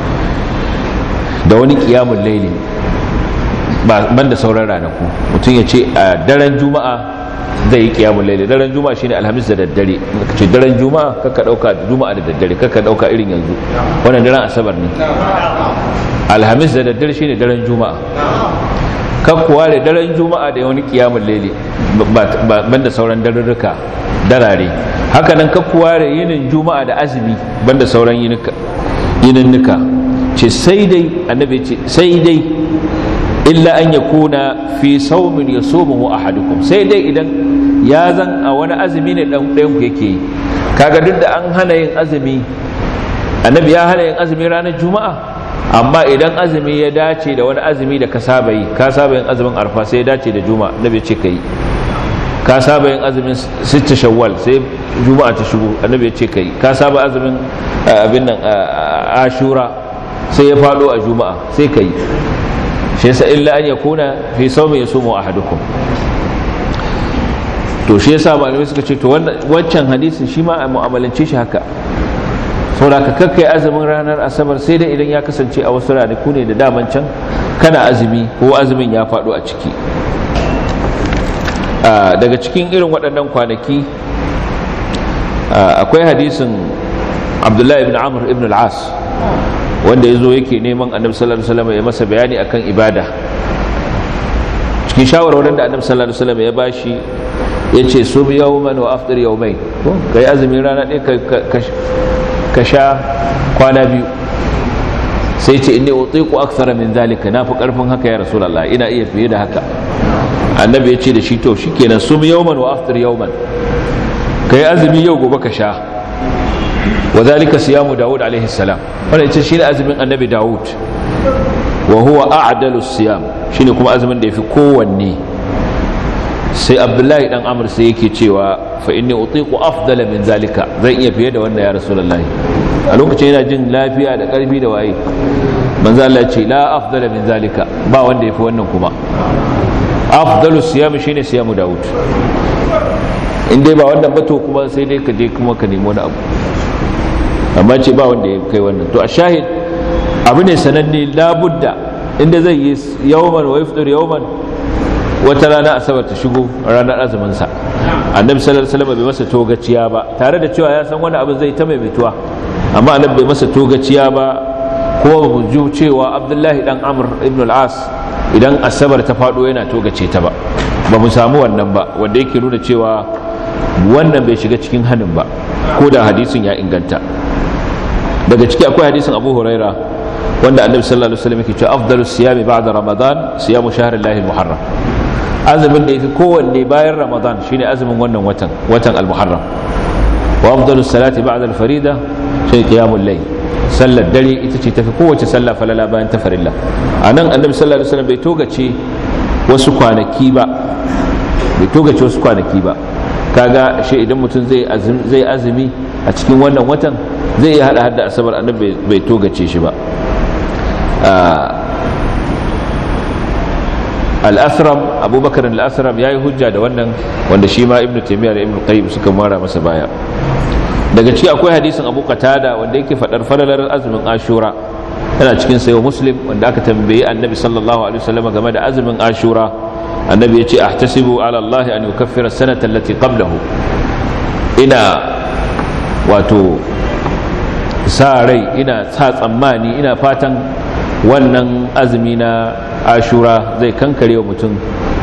da wani qiyamul layli ban da sauran ranaku mutum ya ce a daren juma'a zai yi kiyamun laili daren juma'a shine alhamis da daddare ce daren juma'a kaka dauka juma'a da daddare kaka dauka irin yanzu wannan daren asabar ne alhamis da daddare shine daren juma'a kakkuwa da daren juma'a da wani kiyamun laili ban da sauran darurruka darare haka nan kakkuwa da yinin juma'a da azumi ban da sauran yininnika ce sai dai annabi ce sai dai illa an ya kuna fi saumin ya somuhu ahadukum sai dai idan ya zan a wani azumi ne dan ɗayan ku yake yi kaga duk da an hana yin azumi annabi ya hana yin azumi ranar juma'a amma idan azumi ya dace da wani azumi da ka saba yi ka saba yin azumin arfa sai ya dace da juma'a annabi ce ka yi ka saba yin azumin sitta shawwal sai juma'a ta shigo annabi ya ce ka yi ka saba azumin abin nan ashura sai ya faɗo a juma'a sai ka yi shi yasa illa an yakuna fi sawmi yasumu ahadukum to shi yasa malamai suka ce to wancan hadisin shi ma a mu'amalance shi haka saboda ka kakkai azumin ranar asabar sai dai idan ya kasance a wasu ranaku ne da daman can kana azumi ko azumin ya faɗo a ciki daga cikin irin waɗannan kwanaki akwai hadisin abdullahi ibn amr ibn al-as wanda ya zo yake neman annabi sallallahu alaihi wasallam ya masa bayani akan ibada cikin shawarwarin da annabi sallallahu alaihi wasallam ya bashi ya ce sum yawman wa afdir yawmain kai azumin rana ɗaya ka sha kwana biyu sai ce inni utiqu akthara min zalika na fi karfin haka ya rasulullah ina iya fiye da haka annabi ya ce da shi to shikenan sum yawman wa afdir yawman kai azumi yau gobe ka sha wa zalika siyamu daud alaihi salam wannan ita shine azumin annabi daud wa huwa a'dalu siyam shine kuma azumin da yafi kowanne sai abdullahi dan amr sai yake cewa fa inni utiqu afdala min zalika zan iya fiye da wannan ya rasulullahi a lokacin yana jin lafiya da karfi da waye manzo Allah ce la afdala min zalika ba wanda yafi wannan kuma afdalu siyam shine siyamu daud in dai ba wannan ba to kuma sai dai ka je kuma ka nemi wani abu amma ce ba wanda ya kai wannan to a shahid abu ne sananne labudda inda zai yi yawman wa yafdur yawman wata rana asabar ta shigo ranar azumin sa annabi sallallahu alaihi wasallam bai masa togaciya ba tare da cewa ya san wani abu zai ta maimaituwa amma annabi bai masa togaciya ba kuma ba mu ji cewa abdullahi dan amr ibn al-as idan asabar ta fado yana togace ta ba ba mu samu wannan ba wanda yake nuna cewa wannan bai shiga cikin hannun ba ko da hadisin ya inganta daga ciki akwai hadisin abu huraira wanda annabi sallallahu alaihi wasallam yake cewa afdalu siyami ba'da ramadan siyamu shahrillahi al-muharram azumin da yafi kowanne bayan ramadan shine azumin wannan watan watan al-muharram wa afdalu salati ba'da al-farida shine qiyamul layl sallar dare ita ce tafi kowace sallah falala bayan ta farilla anan annabi sallallahu alaihi wasallam bai togace wasu kwanaki ba bai togace wasu kwanaki ba kaga shi idan mutum zai azumi a cikin wannan watan zai iya hada hada asabar annabi bai togace shi ba al-asram abubakar al-asram yayi hujja da wannan wanda shi ma ibnu taymiyyah da ibnu qayyim suka mara masa baya daga ciki akwai hadisin abu qatada wanda yake fadar falalar azumin ashura yana cikin sayo muslim wanda aka tambayi annabi sallallahu alaihi wasallam game da azumin ashura annabi ya ce ahtasibu ala allah an yukaffira sanata allati qablahu ina wato sa rai ina sa tsammani ina fatan wannan azumi na ashura zai kankare wa mutum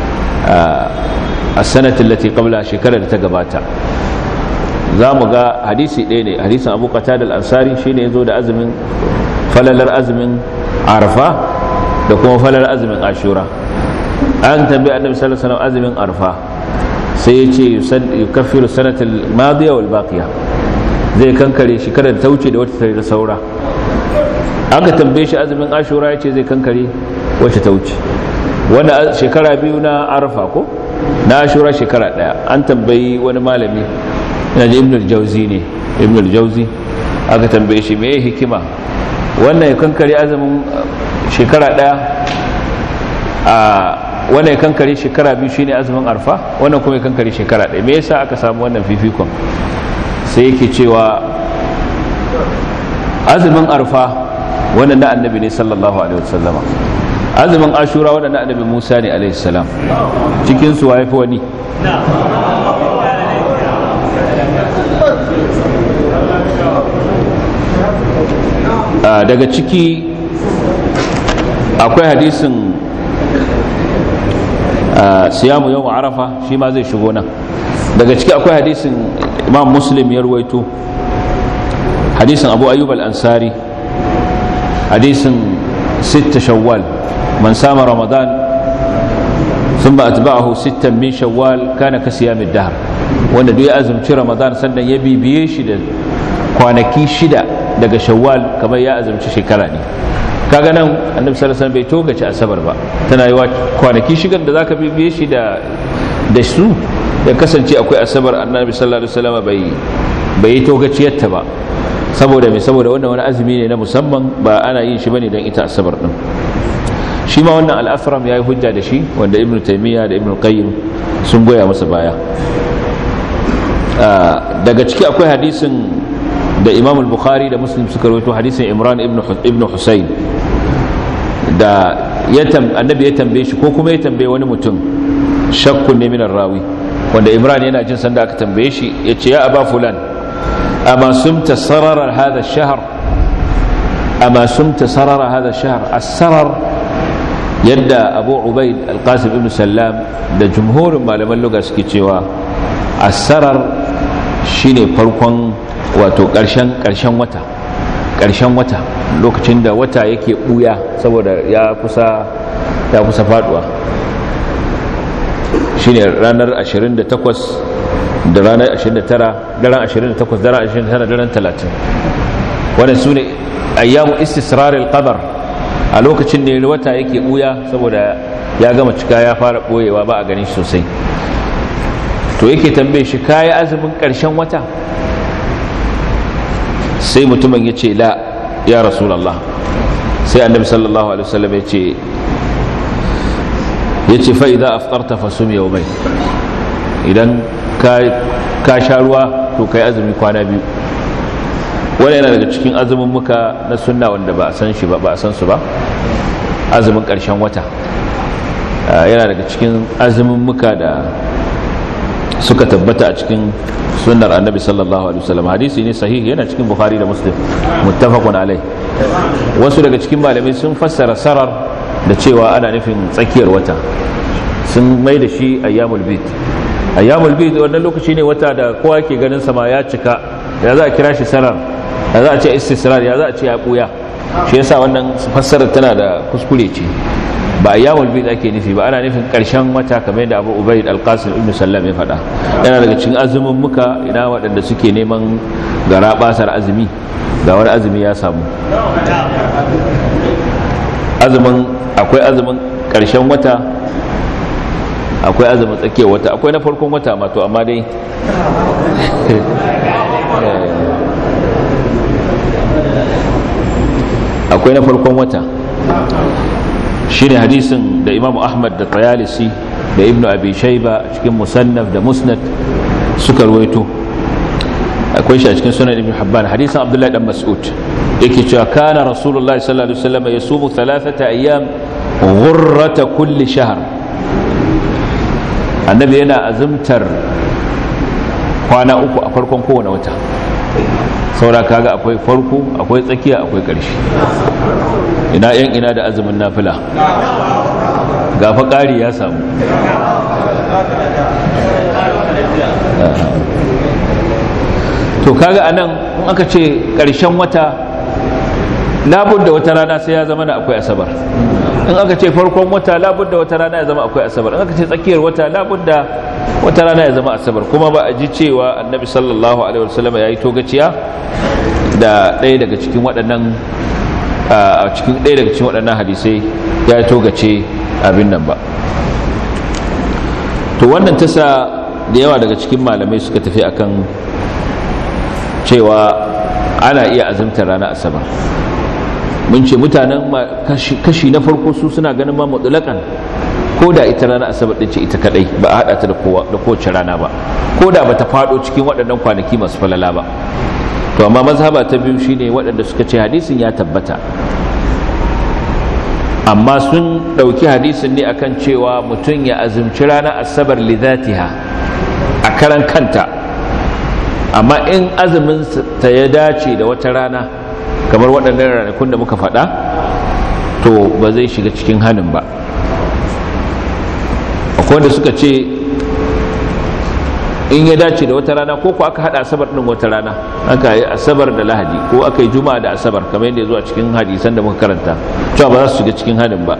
a sanatin lati qabla shekarar da ta gabata za mu ga hadisi ɗaya ne hadisin abu qatada al-ansari shine yazo da azumin falalar azumin arfa da kuma falalar azumin ashura an tambayi annabi sallallahu alaihi wasallam azumin arfa sai ya ce yukaffiru sanatal madiya wal baqiya zai kankare shekarar da ta wuce da wata ta saura aka tambaye shi azumin ashura ya ce zai kankare wacce ta wuce wanda shekara biyu na arfa ko na ashura shekara daya an tambayi wani malami ina ji ibnul jauzi ne ibnul jauzi aka tambaye shi me hikima wannan ya kankare azumin shekara daya a wannan ya kankare shekara biyu shine azumin arfa wannan kuma ya kankare shekara daya me yasa aka samu wannan fifikon sai yake cewa azumin arfa wannan na annabi ne sallallahu alaihi wasallama azumin ashura wannan na annabi musa ne alaihi salam cikin su waye fi wani daga ciki akwai hadisin siyamu yau arafa shi ma zai shigo nan daga ciki akwai hadisin imam muslim ya ruwaito hadisin abu ayyub al-ansari hadisin sitta shawwal man sama ramadan ثم أتبعه ستا من شوال كان كصيام الدهر wanda duk ya azumci ramadan sannan ya bibiye shi da kwanaki shida daga shawwal kamar ya azumci shekara ne kaga nan annabi sallallahu alaihi wasallam bai togace asabar ba tana yi kwanaki shigar da zaka bibiye shi da da su da kasance akwai asabar annabi sallallahu alaihi wasallam bai bai yi togaciyarta ba saboda me saboda wannan wani azumi ne na musamman ba ana yin shi bane don ita asabar din shi ma wannan al-asram yayi hujja da shi wanda ibnu taymiya da ibnu qayyim sun goya masa baya daga ciki akwai hadisin da imam al-bukhari da muslim suka rawaito hadisin imran ibn husayn da annabi ya tambaye shi ko kuma ya tambaye wani mutum shakkun ne minar rawi wanda imran yana jin sanda aka tambaye shi ya ce ya aba fulan amma sumta sararar hada shahar amma sumta sararar hada shahar as-sarar yadda abu ubaid al-qasim ibn sallam da jumhurin malaman luga suke cewa as-sarar shine farkon wato ƙarshen ƙarshen wata ƙarshen wata lokacin da wata yake ɓuya saboda ya kusa ya kusa faduwa shine ranar 28 da ranar 29 daren 28 daren 29 daren 30 wannan su ne ayyamu istisraril qadar a lokacin ne wata yake ɓuya saboda ya gama cika ya fara ɓoyewa ba a ganin shi sosai to yake tambaye shi kayi azumin ƙarshen wata sai mutumin ya ce la ya rasulallah sai annabi sallallahu alaihi wasallam ya ce ya ce fa'iza aftarta fasum yau mai idan ka sha ruwa to kai azumi kwana biyu wani yana daga cikin azumin muka na sunna wanda ba a san shi ba ba a san su ba azumin ƙarshen wata yana daga cikin azumin muka da suka tabbata a cikin sunnar annabi sallallahu alaihi wasallam hadisi ne sahihi yana cikin bukhari da muslim muttafaqun alai wasu daga cikin malamai sun fassara sarar da cewa ana nufin tsakiyar wata sun mai da shi ayyamul bid ayyamul bid wannan lokaci ne wata da kowa ke ganin sama ya cika ya za a kira shi sarar ya za a ce istisrar ya za a ce ya buya shi yasa wannan fassarar tana da kuskure ce ba ayyamul bid ake nufi ba ana nufin karshen wata kamar yadda Abu Ubayd al-Qasim ibn Sallam ya faɗa yana daga cikin azumin muka ina waɗanda suke neman gara basar azumi ga wani azumi ya samu azumin akwai azumin karshen wata akwai azumin tsakiyar wata akwai na farkon wata ma to amma dai akwai na farkon wata shine hadisin da imamu ahmad da tayalisi da ibnu abi shaiba a cikin musannaf da musnad suka ruwaito akwai shi a cikin sunan ibn habban hadisin abdullahi dan mas'ud yake cewa kana rasulullahi sallallahu alaihi wasallam yasumu thalathata ayyam ghurrata kulli shahr annabi yana azumtar kwana uku a farkon kowane wata saura kaga akwai farko akwai tsakiya akwai ƙarshe ina yan ina da azumin nafila gafa ƙari ya samu to kaga anan in aka ce ƙarshen wata labudda wata rana sai ya zama na akwai asabar in aka ce farkon wata labudda wata rana ya zama akwai asabar in aka ce tsakiyar wata labudda wata rana ya zama asabar kuma ba a ji cewa annabi sallallahu alaihi wasallam ya yi togaciya da ɗaya daga cikin waɗannan a cikin ɗaya daga cikin waɗannan hadisai ya togace abin nan ba to wannan tasa da yawa daga cikin malamai suka tafi akan cewa ana iya azumtar rana asabar mun ce mutanen kashi na farko su suna ganin ma mutulakan ko da ita rana asabar din ce ita kadai ba a hada ta da kowace rana ba ko da bata fado cikin waɗannan kwanaki masu falala ba to amma mazhaba ta biyu shine waɗanda suka ce hadisin ya tabbata amma sun ɗauki hadisin ne akan cewa mutum ya azumci ranar asabar lidatiha a karan kanta amma in azumin ta ya dace da wata rana kamar waɗannan ranakun da muka faɗa to ba zai shiga cikin hannun ba akwai wanda suka ce in ya dace da wata rana ko ko aka hada asabar din wata rana aka yi asabar da lahadi ko aka yi juma'a da asabar kamar yadda ya zo a cikin hadisan da muka karanta cewa ba za su shiga cikin hadin ba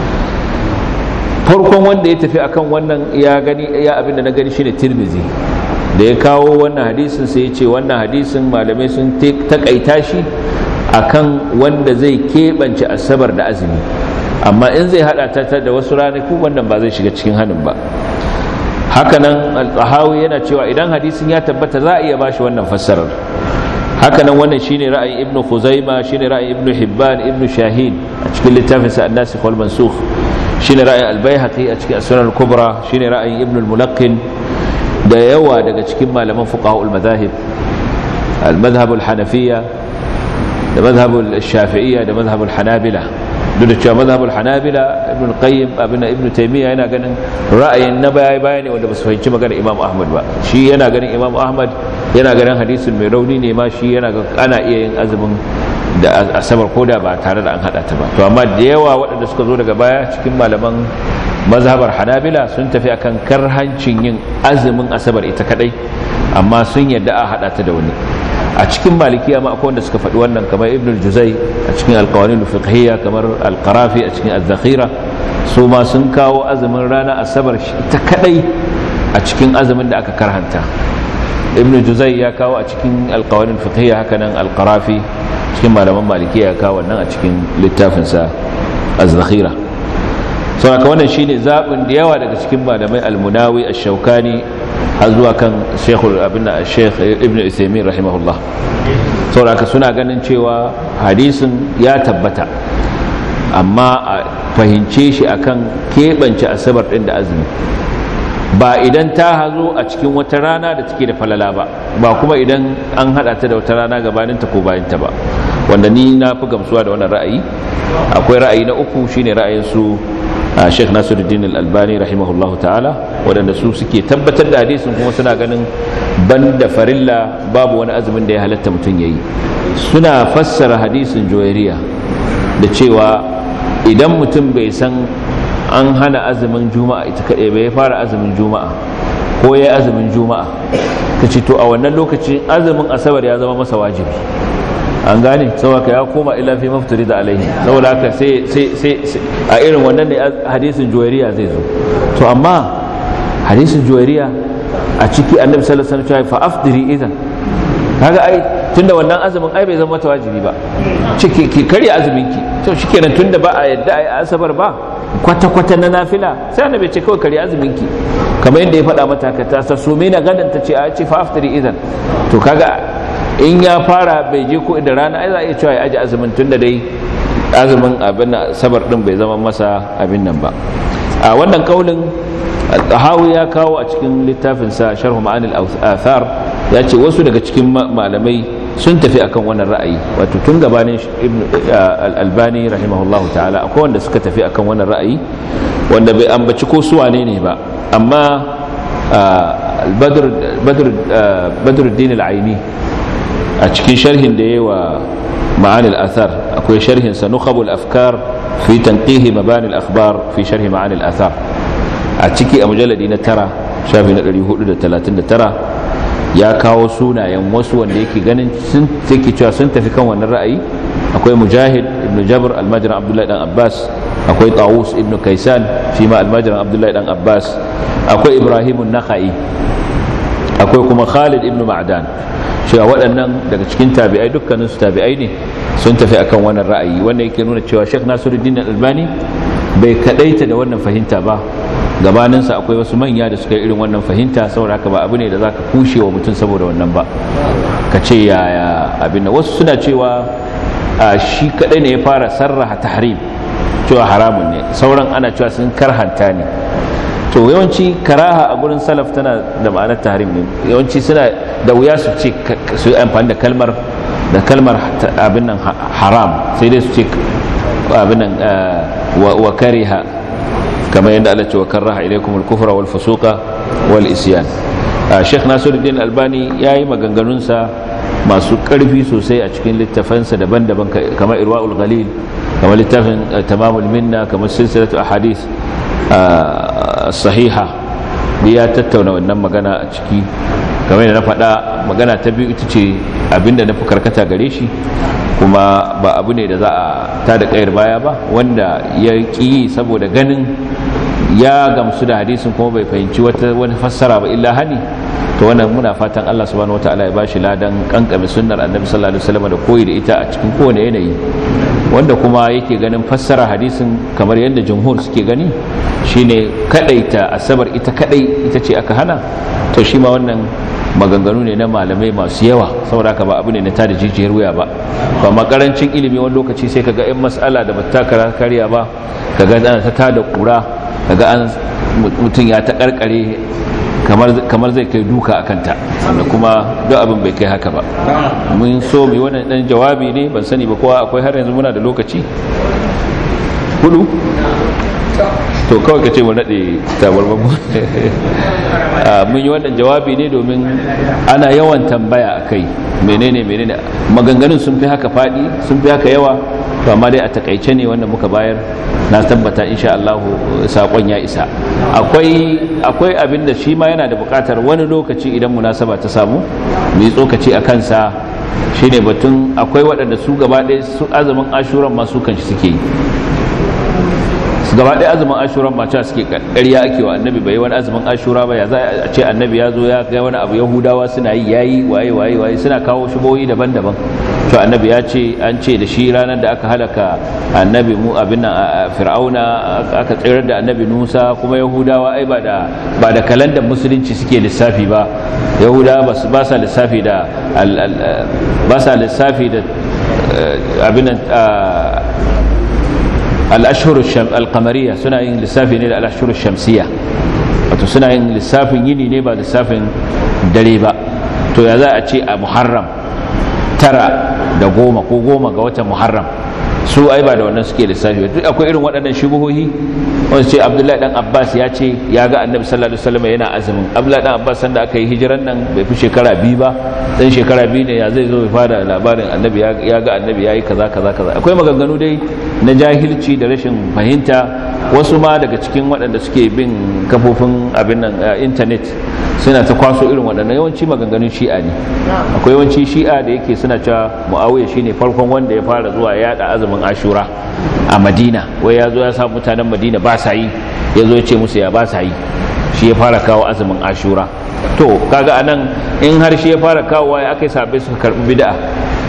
farkon wanda ya tafi akan wannan ya gani ya abin da na gani shine tirmizi da ya kawo wannan hadisin sai ya ce wannan hadisin malamai sun takaita shi akan wanda zai keɓance asabar da azumi amma in zai hada ta da wasu ranaku wannan ba zai shiga cikin hannun ba hakanan al-tahawi yana cewa idan hadisin ya tabbata za a iya bashi wannan fassarar hakanan wannan shine ra'ayin ibnu khuzaima shine ra'ayin ibnu hibban ibnu shahin a cikin littafin sa an-nasikh wal mansukh shine ra'ayin al-baihaqi a cikin as-sunan al-kubra shine ra'ayin ibnu al-mulaqqin da yawa daga cikin malaman fuqaha al-madahib al-madhhab al-hanafiyya da madhhab al-shafi'iyya da madhhab al-hanabila duk da cewa mazhabul hanabila ibn qayyim abin ibn taymiya yana ganin ra'ayin na baya baya ne wanda ba su fahimci magana imam ahmad ba shi yana ganin imam ahmad yana ganin hadisin mai rauni ne ma shi yana ga ana iya yin azumin da asabar koda ba tare da an hada ta ba to amma da yawa waɗanda suka zo daga baya cikin malaman mazhabar hanabila sun tafi akan karhancin yin azumin asabar ita kadai amma sun yadda a hada ta da wani a cikin malikiya ma akwai wanda suka faɗi wannan kamar ibn al-juzai a cikin alkawarin fiqhiyya kamar al-qarafi a cikin az-zakhira su ma sun kawo azumin rana asabar ta kadai a cikin azumin da aka karhanta ibn juzai ya kawo a cikin alkawarin fiqhiyya haka nan al-qarafi cikin malaman malikiya ya kawo wannan a cikin littafinsa az-zakhira saboda wannan shine zabin da yawa daga cikin malamai al-munawi ash-shawkani har zuwa kan shekul abin da shekh ibn isaimin rahimahullah sauraka suna ganin cewa hadisin ya tabbata amma a fahimce shi akan keɓance asabar ɗin da azumi ba idan ta hazo a cikin wata rana da take da falala ba ba kuma idan an haɗa ta da wata rana gabaninta ko bayanta ba wanda ni na fi gamsuwa da wannan ra'ayi akwai ra'ayi na uku shine ra'ayin su Sheikh Nasiruddin Al-Albani rahimahullahu ta'ala waɗanda su suke tabbatar da hadisin kuma suna ganin banda farilla babu wani azumin da ya halatta mutum yayi suna fassara hadisin joyariya da cewa idan mutum bai san an hana azumin juma'a ita kaɗai bai fara azumin juma'a ko ya azumin juma'a ka ce to a wannan lokacin azumin asabar ya zama masa wajibi an gane saboda ya koma ila fi maftari da alaihi saboda haka sai sai a irin wannan ne hadisin juwairiya zai zo to amma hadisin juwairiya a ciki annabi sallallahu alaihi wasallam fa afdiri idan kaga ai tunda wannan azumin ai bai zama mata wajibi ba ciki ki karya azumin ki to shikenan tunda ba a yadda ai asabar ba kwata-kwata na nafila sai annabi ce kawai kare azumin ki kamar yadda ya faɗa mata ka ta so me na gadan ta ce a ce fa aftari idan to kaga in ya fara bai je ko da rana ai za a iya cewa ya aji azumin tunda dai azumin abin sabar din bai zama masa abin nan ba a wannan kaulin hawi ya kawo a cikin littafinsa sharhu ma'anil athar ya ce wasu daga cikin malamai sun tafi akan wannan ra'ayi wato tun gabanin al-albani rahimahullahu ta'ala akwai wanda suka tafi akan wannan ra'ayi wanda bai ambaci ko su wane ne ba amma badruddin al-aini a cikin sharhin da yayi wa ma'anil athar akwai sharhin sa nukhabul afkar fi tanqihi mabani al-akhbar fi sharhi ma'anil athar a ciki a mujalladi na tara shafi na 439 ya kawo sunayen wasu wanda yake ganin sun take cewa sun tafi kan wannan ra'ayi akwai mujahid ibn jabr almajiran abdullahi dan abbas akwai tawus ibn kaisan shi ma almajiran abdullahi dan abbas akwai ibrahim nakhai akwai kuma khalid ibn ma'dan cewa waɗannan daga cikin tabi'ai dukkanin su tabi'ai ne sun tafi akan wannan ra'ayi wanda yake nuna cewa Sheikh Nasiruddin Albani bai kadaita da wannan fahimta ba gabaninsa akwai wasu manya da suka yi irin wannan fahimta saboda haka ba abu ne da zaka kushe wa mutum saboda wannan ba ka ce yaya abin da wasu suna cewa shi kadai ne ya fara sarraha tahrim cewa haramun ne sauran ana cewa sun karhanta ne to yawanci karaha a gurin salaf tana da ma'anar tahrim ne yawanci suna da wuya su ce su amfani da kalmar da kalmar abin nan haram sai dai su ce abin nan wa kariha kamar yadda Allah ce wa karaha ilaikum al-kufra wal fusuqa wal isyan Sheikh Nasiruddin Albani yayi maganganunsa masu ƙarfi sosai a cikin littafansa daban-daban kamar Irwaul Ghalil kamar littafin Tamamul Minna kamar silsilatu ahadith sahiha ya tattauna wannan magana a ciki kamar yadda na faɗa magana ta biyu ita ce abinda na fi karkata gare shi kuma ba abu ne da za a ta da ƙayar baya ba wanda ya ƙi saboda ganin ya gamsu da hadisin kuma bai fahimci wata wani fassara ba illa hani to wannan muna fatan Allah subhanahu wataala ya bashi ladan kankame sunnar annabi sallallahu alaihi wasallam da koyi da ita a cikin kowane yanayi wanda kuma yake ganin fassara hadisin kamar yadda jumhur suke gani shine kadaita asabar ita kadai ita ce aka hana to shi ma wannan maganganu ne na malamai masu yawa saboda haka ba abu ne na tada jijiyar wuya ba ba makarancin ilimi wani lokaci sai kaga yan mas'ala da bata karya ba kaga ana ta tada kura kaga an mutum ya ta karkare kamar zai kai duka a kanta wanda kuma duk abin bai kai haka ba mun so mai wannan dan jawabi ne ban sani ba kowa akwai har yanzu muna da lokaci hudu to kawai ka ce mu naɗe tabarbabu mun yi wannan jawabi ne domin ana yawan tambaya a kai menene menene maganganun sun fi haka faɗi sun fi haka yawa to amma dai a takaice ne wanda muka bayar na tabbata insha Allah sakon ya isa akwai akwai abin da shi ma yana da buƙatar wani lokaci idan munasaba ta samu mu yi tsokaci a kansa shine batun akwai waɗanda su gaba ɗaya su azumin ashuran masu kan shi suke yi gaba ɗaya azumin ashuran ma cewa suke ƙarya ake wa annabi bai wani azumin ashura ba ya za a ce annabi ya zo ya ga wani abu yahudawa suna yi yayi waye waye waye suna kawo shubohi daban-daban to annabi ya ce an ce da shi ranar da aka halaka annabi mu abin nan fir'auna aka tsirar da annabi musa kuma yahudawa ai ba da ba da kalandar musulunci suke lissafi ba yahudawa ba sa lissafi da ba sa lissafi da abin nan al'ashuru al'amariya suna yin lissafi ne da al'ashuru shamsiya wato suna yin lissafin yini ne ba lissafin dare ba to ya za a ce a muharram tara da goma ko goma ga watan muharram su ai ba da wannan suke lissafi duk akwai irin waɗannan shubuhohi wanda ce abdullahi dan abbas ya ce ya ga annabi sallallahu alaihi wasallam yana azumin abdullahi dan abbas sanda aka yi hijiran nan bai fi shekara biyu ba dan shekara biyu ne ya zai zo ya fara labarin annabi ya ga annabi ya yi kaza kaza kaza akwai maganganu dai na jahilci da rashin fahimta wasu ma daga cikin waɗanda suke bin kafofin abin nan intanet suna ta kwaso irin waɗannan yawanci maganganun shi'a ne akwai yawanci shi'a da yake suna cewa muawiya shine farkon wanda ya fara zuwa yada azumin ashura a madina wai ya zo ya sa mutanen madina ba sa yi ya zo ya ce musu ya ba sa yi shi ya fara kawo azumin ashura to kaga anan in har shi ya fara kawo ya aka yi sabai suka karbi bid'a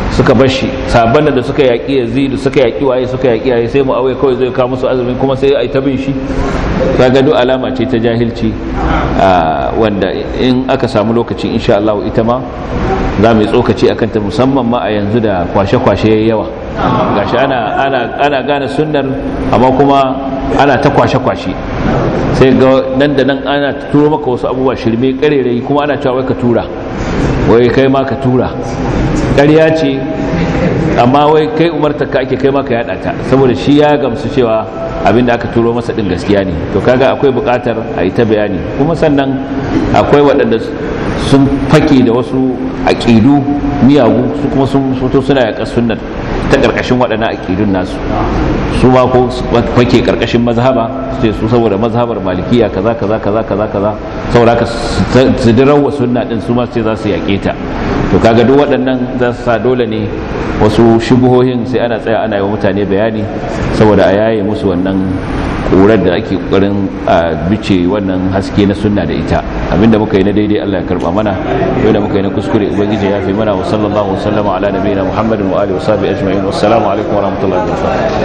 suka bar shi sabon da suka yaƙi yazidu suka yaƙi waye suka yaƙi waye sai muawiya kawai zai kawo musu azumin kuma sai a yi ta bin shi kaga duk alama ce ta jahilci wanda in aka samu lokaci insha Allah ita ma za mu yi tsokaci akan ta musamman ma a yanzu da kwashe-kwashe yayi yawa gashi ana ana ana gane sunnar amma kuma ana ta kwashe-kwashe sai ga nan da nan ana turo maka wasu abubuwa shirme karerai kuma ana cewa wai ka tura wai kai ma ka tura ƙarya ce amma wai kai umarta ka ake kai ma ka yada ta saboda shi ya gamsu cewa abin da aka turo masa din gaskiya ne to kaga akwai buƙatar a yi ta bayani kuma sannan akwai waɗanda sun fake da wasu aƙidu miyagu su kuma sun fito suna yaƙa sunnar ta ƙarƙashin waɗannan aƙidun nasu su ma ko fake ƙarƙashin mazhaba su ce su saboda mazhabar malikiya kaza kaza kaza kaza kaza saboda haka su dirawa sunna din su ma ce za su yaƙe ta to kaga duk waɗannan za su sa dole ne wasu shubuhohin sai ana tsaya ana yi wa mutane bayani saboda a yaye musu wannan ƙurar da ake ƙoƙarin a bice wannan haske na sunna da ita abinda muka yi na daidai Allah ya karba mana da muka yi na kuskure ubangiji ya fi mana wa sallallahu wasallama ala nabiyina muhammadin wa alihi wa sahbihi ajma'in wassalamu alaikum wa rahmatullahi wa barakatuh